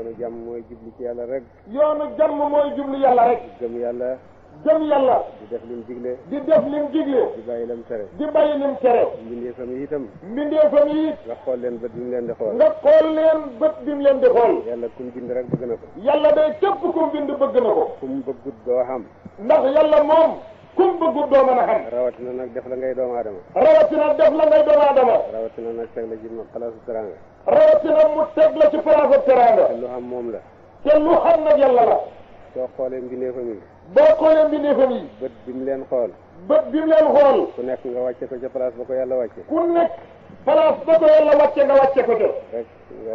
yoonu jàmm mooy jublu ci yàlla rek yoonu jàmm mooy jublu yàlla rek gëm yàlla gëm yàlla di def lim digle di def lim digle di bàyyi lam tere di bàyyi lim tere mbindeefam yi itam mbindeefam yi it nga xool leen bët bi mu leen di xool nga xool leen bët bi mu leen di xool yàlla kum bind rek bëgg na ko yàlla day képp ku bind bëgg na ko kum bëggut doo xam ndax yàlla moom kum bëggut doo mën a xam rawatina nag def la ngay doomu aadama rawatina def la ngay doomu aadama rawatina nag teg la ci ma palaasu teranga rawatina mu teg la ci place ak teraanga te lu xam moom la te lu xam nag yàlla la soo xoolee mbindeefam yi boo xoolee mbindeefam yi bët bi mu leen xool bët bi mu leen xool ku nekk nga wàcce ko ca place ba ko yàlla wàcce ku nekk place ba ko yàlla wàcce nga wàcce ko te rek nga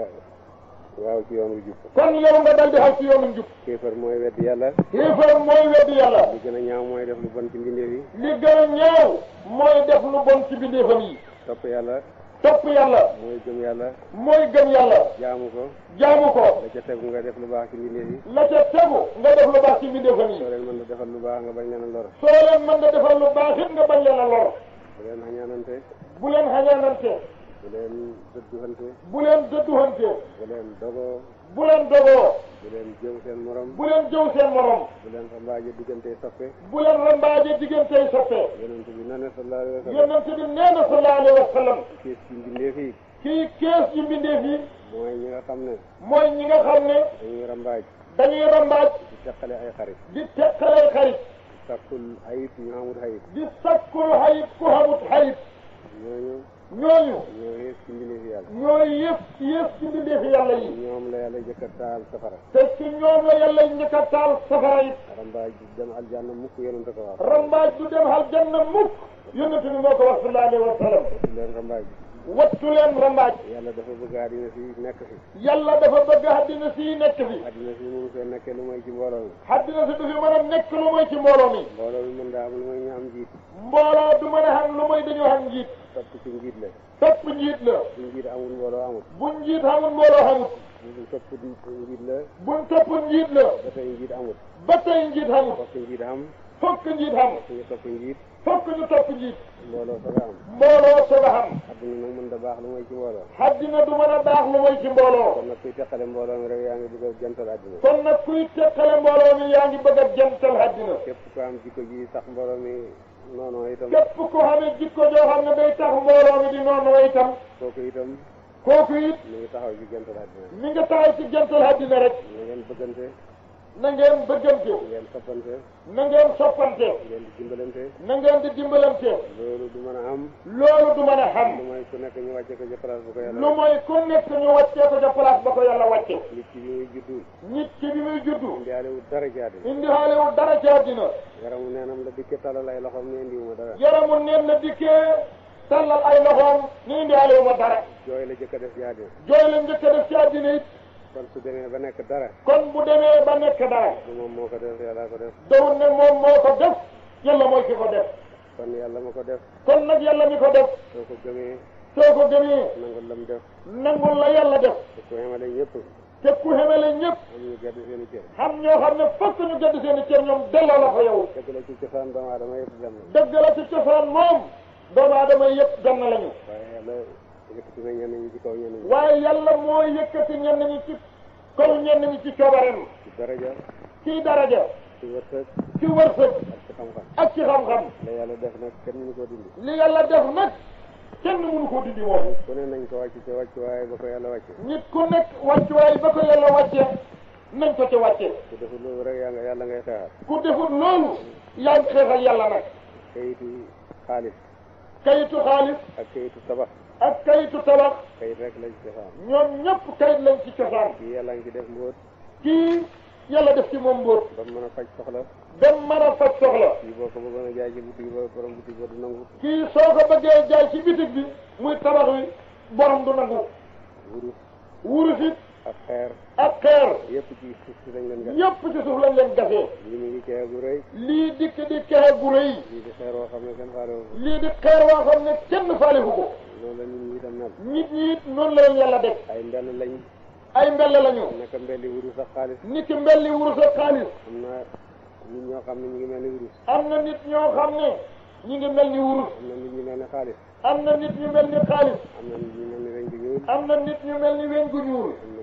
waaw ci yoon wu jub kon yow nga dal di xaw ci yoonu njub kéefar mooy weddi yàlla xiifar mooy weddi yàlla li gën a ñaaw mooy def lu bon ci mbindeef yi li gën a ñaaw mooy def lu bon ci mbindeefam yi topp yàlla topp yàlla mooy gëm yàlla mooy gëm yàlla jaamu ko jaamu ko la ca tegu nga def lu baax ci mbindeef yi la ca tegu nga def lu baax ci mbindeefam yi soo leen mën a defal lu baax nga bañ leen a lor soo leen mën nga defal lu baax it nga bañ leen a lor bu leen xañaanante bu leen xañaanante bu leen dëdduxante bu leen dëdduhante bu leen dogoo bu leen dogoo bu leen jëw seen morom bu leen jëw seen morom bu leen xambaaje diggante soppe bu leen rambaaje diggantey soppe yonent bi na ne sallallahu alayhi wa sallam yonent bi nee na sallallahu alayhi wa sallam kiis ci mbindeef yi kii kees yi mbindeef yi mooy ñi nga xam ne mooy ñi nga xam ne dañuy rambaaj dañuy rambaaj di teqale ay xarit di teqalay xarit sakkul ayib ñu amul ayib di sakkul xayit ku xamut xayit ñooñu ñooñu ñoo yées ci mbindeef yàlla ñooy yëpp yëpp ci mbindeefi yàlla yi ñoom la yàlla jëkk a taal safara te ci ñoom la yàlla njëkk a taal safara it rambaaj di dem aljanna mukk yonent ko wax rambaaj du dem aljanna mukk yonent bi moo ko wax sallallahu alayhi wa sallam ci leen rambaaj wattu leen rambaaj yàlla dafa bëgg àddina si nekk fi yàlla dafa bëgg àddina si nekk fi àddina si mënu fee nekkee lu mooy ci mbooloo mi àddina si du fi mën a nekk lu mooy ci mbooloo mi mbooloo mi mën daa am lu mooy ñu am njiit mbooloo du mën a xam lu mooy dañoo xam njiit topp ci njiit la topp njiit la bu njiit amul mbooloo amul bu njiit xamul mbooloo xamut bu topp njiit la buñ topp njiit la ba tey njiit amul ba tey njiit xamut fokk njiit am fokk njiit xam fokk ñu topp njiit fokk ñu topp njiit mbooloo soog a am mbooloo soog a xam àdduna nag mën da baax lu mooy ci mbooloo àddina du mën a baax lu mooy ci mbooloo kon nag kuy teqale mbooloo mi rek yaa ngi bëgg a jantal àddina kon nag kuy teqale mbooloo mi yaa ngi bëgg a jantal àddina képp ku am jikko ji sax mbooloo mi noonu itam képp ku xamee jikko joo xam ne day tax mbooloo mi di noonu itam kooku itam kooku it mi ngi taxaw ci jantal àddina mi nga taxaw ci jantal àddina rek na ngeen bëggante na ngeen bëggante ngeen soppante na ngeen soppante ngeen di dimbalante na ngeen di dimbalante loolu du mën a am loolu du mën a xam lu mooy ku nekk ñu wàcce ko ca place bu ko yàlla lu mooy ku nekk ñu wàccee ko ca place ba ko yàlla wàcce nit ki bi muy juddu nit ki bi muy juddu indi alewul dara ci àddina indi xaalewul dara ci àddina yaramu neenam la dikke talal ay loxoom ne indiwuma dara yaramu neen na dikkee tallal ay loxoom ni indi xaalewu ma dara jooy la jëkk a def ci àddina jooy la njëkk a def ci àddina it kon su demee ba nekk dara kon bu demee ba nekk dara du moom moo ko def yàlla ko def dawul ne moom moo ko def yàlla mooy ki ko def kon yàlla ma ko def kon nag yàlla mi ko def soo ko gëmee soo ko gëmee nangul lam def nangul la yàlla def te ku yemale ñëpp te ku xemele ñëpp am ñu gedd seen i cër xam ñoo xam ne fokk ñu gëdd seen i cër ñoom delloo la ko yow dëgg la ci cosaan doomu aadama yëpp dem na dëgg la ci cosaan moom doomu aadama yëpp dem na lañu waaye yàlla yëkkati na ñenn ñi ci kaw ñenn ñi waaye yàlla mooy yëkkati ñenn ñi ci kaw ñenn ñi ci coobareem ci daraja ci daraja ci wërsëg ci wërsëg ak ci xam-xam ak ci xam-xam la yàlla def nag kenn mënu koo dindi li yàlla def nag kenn mënu ko dindi moom ku ne nañ ko wàcc ci wàcc waaye ba ko yàlla wàcce nit ku nekk wàccuwaay ba ko yàlla wàcce nañ ko ci wàcce ku deful loolu rek yaa nga yàlla ngay xeexal ku defut loolu yaa ngi xeexal yàlla nag kayitu xaalis kayitu xaalis ak kayitu tabax ak kayitu tabax kayit rek lañ ci cosaan ñoom ñëpp kayit lañ ci cosaan kii yàlla ngi ci def mbóot kii yàlla def ci moom mbóot ba mu mën a faj soxla dem mën a faj soxla kii boo ko bëggoon a jaay ci boutique ba borom boutique ba du nangu kii soo ko bëggee jaay ci bitig bi muy tabax wi borom du nangu wurus wurus it ak xeer ak xeer yëpp ci suuf si lañ leen gas yëpp ci suuf lañ leen gasee lii mi ngi cee bu rëy lii dikk di kexe gu rëy lii di xeer woo xam ne kenn faale wu ko lii di xeer waa xam ne kenn faalifu ko loolu la nit ñi itam mel nit ñi it noonu la leen yàlla def ay mbell lañ ay mbelle lañu naka mbelli wurus ak xaalis nit ki mbelli wurus ak xaalis am na nit ñoo xam ne ñu ngi mel ni wurus am na nit ñoo xam ne ñi ngi mel ni wurus am na nit ñu mel ni xaalis am na nit ñu mel ni xaalis am na nit ñu mel ni weñ gu ñuul am na nit ñu mel ni weñ gu ñuul am na ñu mel ni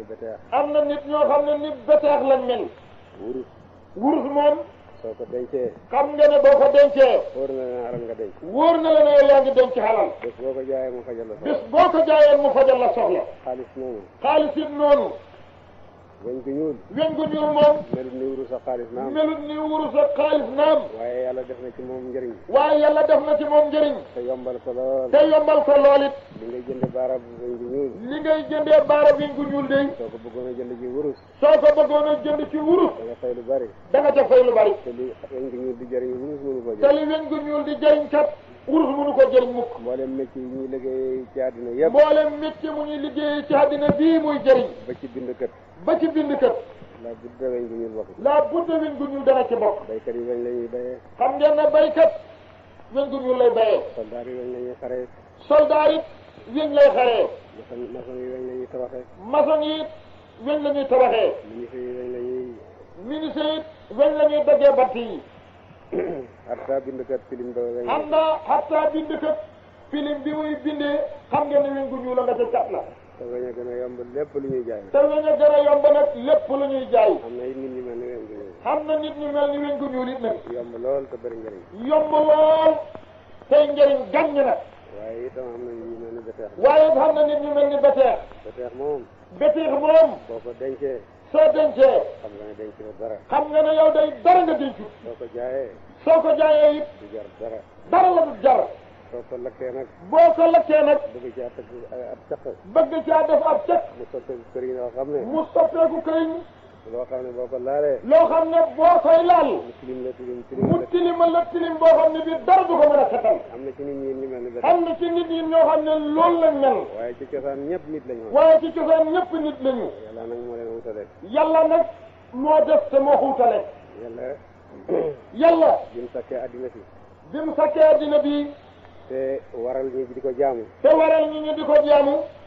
beteex am na nit ñoo xam ne ni beteex lañ mel wurus wurus moom soo ko dencee xam nga ne boo ko dencee wóor na ne xaral nga denc wóor na la ne yow yaa ngi denc xalal bés boo ko jaayee mu fajal la bis soxla boo ko jaayeen mu fajal la soxla xaalis moomu xaalis it noonu weñ gu ñuul weñ gu ñuul moom melut ni wurus ak xaalis naam melut ni wurus ak xaalis naam waaye yàlla def na ci moom njëriñ waaye yàlla def na ci moom njëriñ te yombal ko lool te yombal ko lool it li ngay jënd baarab weñ gu ñuul li ngay jëndee baara weñ gu ñuul de soo ko bëggoon a jënd ci wurus soo ko bëggoon a jënd ci wurus da nga fay lu bari da nga ca fay lu bari te li weñ gu ñuul di jëriñ wurus mënu ko te jëriñ li weñ gu ñuul di jëriñ kat wurus mënu ko jëriñ mukk mboolem métier yi ñuy liggéey ci àddina yëpp mboolem métier mu ñuy liggéey ci àddina bii muy jëriñ ba ci bindkat ba ci bind kat la budda weñ gu ñuul bokk laa budda weñ gu ñuul dana ci bokk baykat yi weñ la ñuy bayee xam ngeen ne baykat weñ gu ñuul lay bayee soldaar yi weñ la ñuy xaree soldaar it weñ lay xaree maçon maçon yi weñ la ñuy tabaxee maçon yi it weñ la ñuy tabaxee ministre yi weñ la ñuy ministre it weñ la ñuy daggee bant yi arta bindkat filim ba weñ am na xatta bind kat film bi muy bindee xam ngeen ne weñ gu ñuul la nga ca cat la te weñ a gën a yomb lépp lu ñuy jaay te weñ a gën a yomb nag lépp lu ñuy jaay am na it nit ñi mel ni weñ gu ñuul xam na nit ñu mel ni weñ gu ñuul it nag yomb lool te bëri njëriñ yomb lool tey njëriñ gàññ nag waaye itam am na yu mel ni beteex waaye xam na nit ñu mel ni beteex beteex moom beteex moom boo ko dencee soo dencee xam nga ne denc na dara xam nga ne yow day dara nga dencut soo ko jaayee soo ko jaayee it du jar dara dara la du jar soo ko lakkee nag boo ko lakkee nag bëgg caa tëgg ab caq bëgg caa def ab cek mu sotteeku kër yi nga xam ne mu soppeeku këriñ loo xam ne boo ko laalee loo xam ne boo koy laal mu tilim la tilim tilim mu la tilima la tilim boo xam ne bi dara du ko mën a setal am na ci nit ñi ñu mel ni beteex xam na ci nit ñi ñoo xam ne loolu lañ mel waaye ci cosaan ñëpp nit lañu woon waaye ci cosaan ñëpp nit lañu yàlla nag moo leen wutale yàlla nag moo def te moo xuutale yàlla yàlla bi mu sakkee àddina si bi mu sakkee addina bi te waral ñi di ko jaamu te waral ñi ñu di ko jaamu